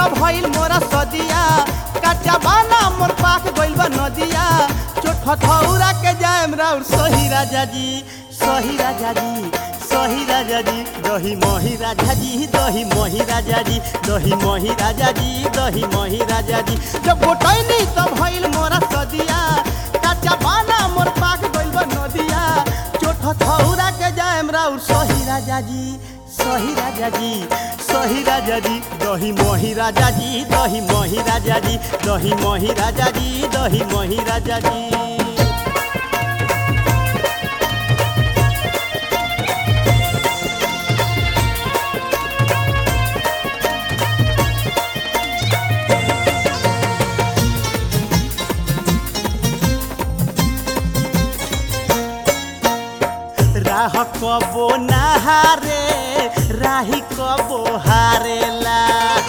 त भइल मोरा सदिया कच्चा बाना मोर पाक गइल बा नदिया चोट हथौरा के जाएम राउर सही राजा जी सही राजा जी सही राजा जी दही मही राजा जी दही मही राजा जी दही मही राजा जी दही मही राजा जी जब गोटैनी त भइल मोरा सदिया कच्चा बाना मोर पाक गइल बा नदिया चोट हथौरा के जाएम राउर सही राजा जी सही राजा जी सही राजा जी दही मही राजा जी दही मही राजा जी दही मही राजा जी दही मही राजा जी राह कबो नहारे राही कबो हारेला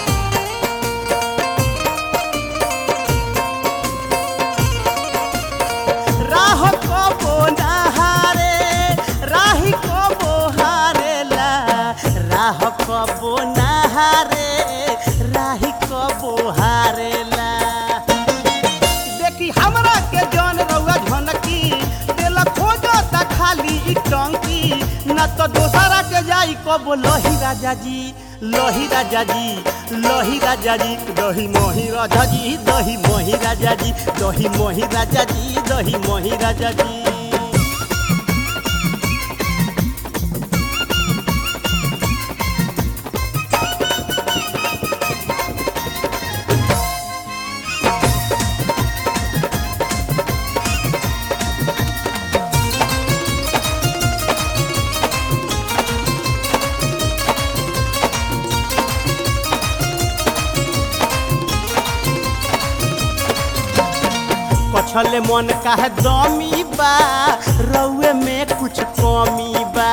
राह कबो नहारे राही कबो हारेला राह कबो नहारे राही कबो हारेला देखी हमरा के जन रउआ झनकी देला खोजो त खाली ई टंकी न तो दोसरा के जाई कबो लही राजा जी लही राजा जी लही राजा जी दही मोही राजा जी दही मोही राजा जी दही मोही राजा जी दही मोही राजा जी कछले मन काहे दमी बा रउए में कुछ कमी बा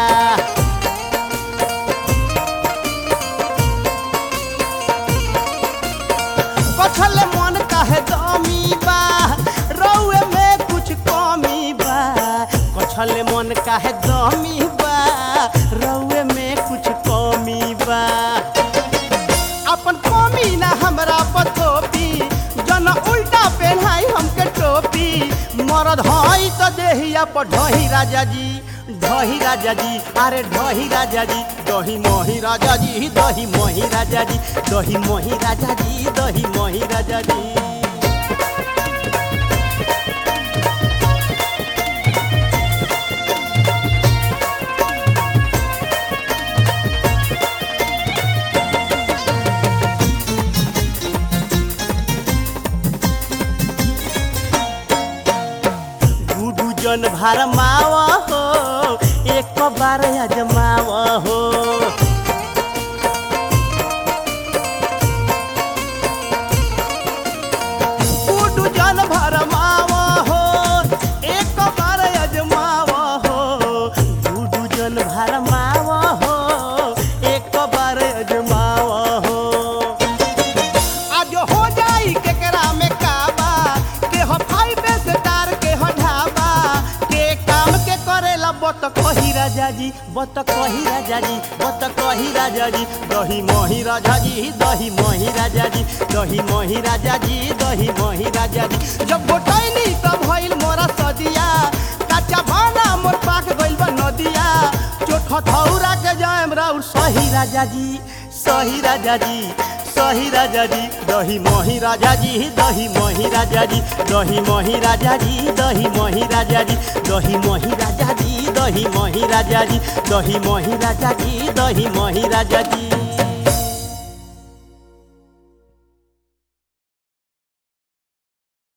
कछले मन काहे दमी बा रउए में कुछ कमी बा कछले मन काहे दमी बा रउए में कुछ कमी बा अपन कमी ना हमरा पथोपी जन उल्टा पहनाई हमके टोपी मरद हई त देहिया पर ढही राजा जी ढही राजा जी अरे ढही राजा जी दही मोही राजा जी दही मोही राजा जी दही मोही राजा जी दही मोही राजा जी गुडू जन भार माव हो एक बार अजमाव हो गुडू जन भार माव हो एक बार अजमाव हो गुडू जन भार माव हो एक बार अजमाव हो आज हो जाई केकरा में काबा के हो फाइव स्टार के हो ढाबा के काम के करेला बत कही राजा जी बत कही राजा जी बत कही राजा जी दही मोही राजा जी दही मोही राजा जी दही मोही राजा जी दही मोही राजा जी जब गोटैनी तब भइल मोरा सदिया कच्चा बाना मोर पाक गइल बा नदिया चोट हथौरा के जाएम राउर सही राजा जी सही राजा जी सही राजा जी दही मोही राजा जी दही मोही राजा जी दही मोही राजा जी दही मोही राजा जी दही मोही राजा जी दही मोही राजा जी दही मोही राजा जी दही मोही राजा जी